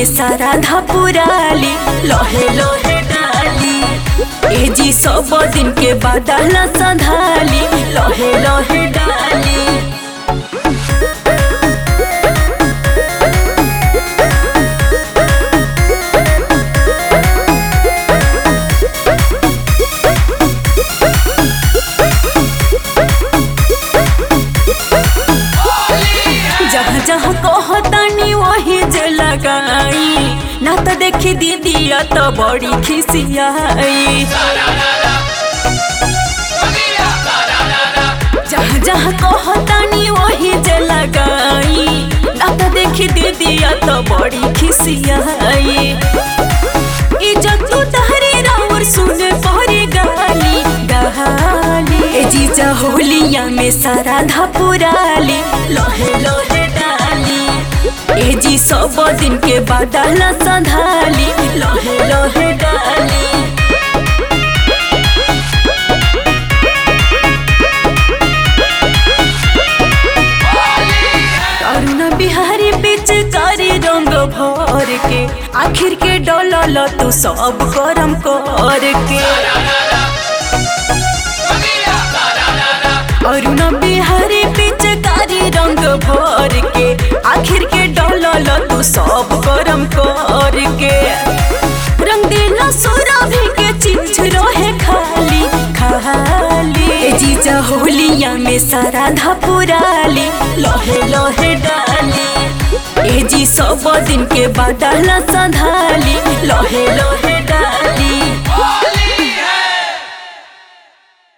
में सारा धपुराली लोहे लोहे डाली ए जी सब दिन के बादल संधाली लोहे लोहे डाली जहाँ जहाँ कहतानी वही जे लगाई ना तो देखी दीदी तो बड़ी खिसियाई जहाँ जहाँ कहतानी वही जे लगाई ना तो देखी दीदी तो बड़ी खिसियाई इज्जत तू तहरी राउर सुने पहरी गाली गाली ए जीजा होलिया में सारा धपुराली लोहे लोहे डाली ए जी सब दिन के बादल संधाली लोहे लोहे डाली अरुण बिहारी बीच कारी रंग भर के आखिर के डोलल तू सब गरम कर के अरुण बिहारी बीच कारी रंग भर के आखिर के डोलल तू सब गरम कर के रंग दिला सुरभि के चीज रहे खाली खाली ए जीजा होलिया में सारा धपुराली लोहे लोहे डाली ए जी सब दिन के बादल संधाली लोहे लोहे